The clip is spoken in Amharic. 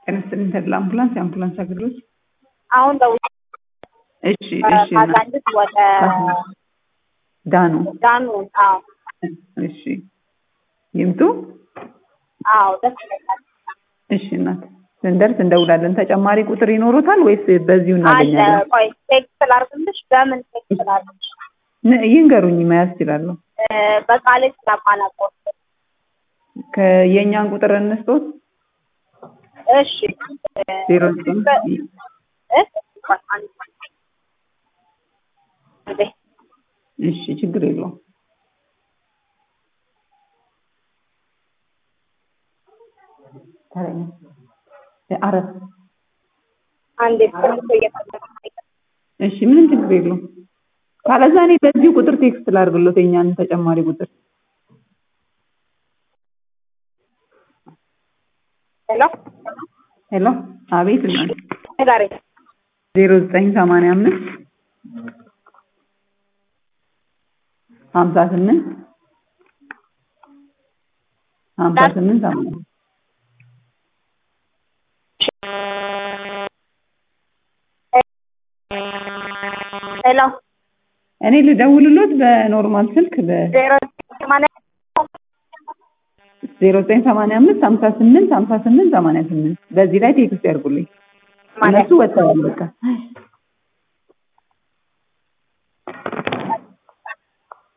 ጤና ተድላ አምቡላንስ የአምቡላንስ አገልግሎት አሁን ደውዬ እሺ እሺ ካዛንችስ ወደ ዳኑ ዳኑ አዎ እሺ ይምጡ አዎ ደስ ይለኛል እሺ እናት ስንደርስ እንደውላለን ተጨማሪ ቁጥር ይኖሩታል ወይስ በዚሁ አለ እናገኛለን ቆይ ቴክስት ላድርግልሽ በምን ቴክስት ላድርግልሽ ን- ይንገሩኝ መያዝ ይችላለሁ በቃሌ ስለማላውቀው የእኛን ቁጥር እንስጦት እሺ ዜሮ ዘጠኝ እ? ቆይ አንድ እንዴ እሺ ችግር የለውም ተረኛ አረፍ አንዴ ስልክ እየፈለኩ እሺ ምንም ችግር የለውም ካለዛ እኔ በዚሁ ቁጥር ቴክስት ላድርግሎት የኛን ተጨማሪ ቁጥር ሄሎ ሄሎ አቤት እናት ዛሬ ዜሮ ዘጠኝ ሰማንያ አምስት ሀምሳ ስምንት ሀምሳ ስምንት ሰማንያ ሄሎ እኔ ልደውልሎት በኖርማል ስልክ በ ዜሮ ሰማንያ ዜሮ ዘጠኝ ሰማንያ አምስት ሀምሳ ስምንት ሀምሳ ስምንት ሰማንያ ስምንት በዚህ ላይ ቴክስት ያድርጉልኝ ማለት እነሱ ወጥተዋል በቃ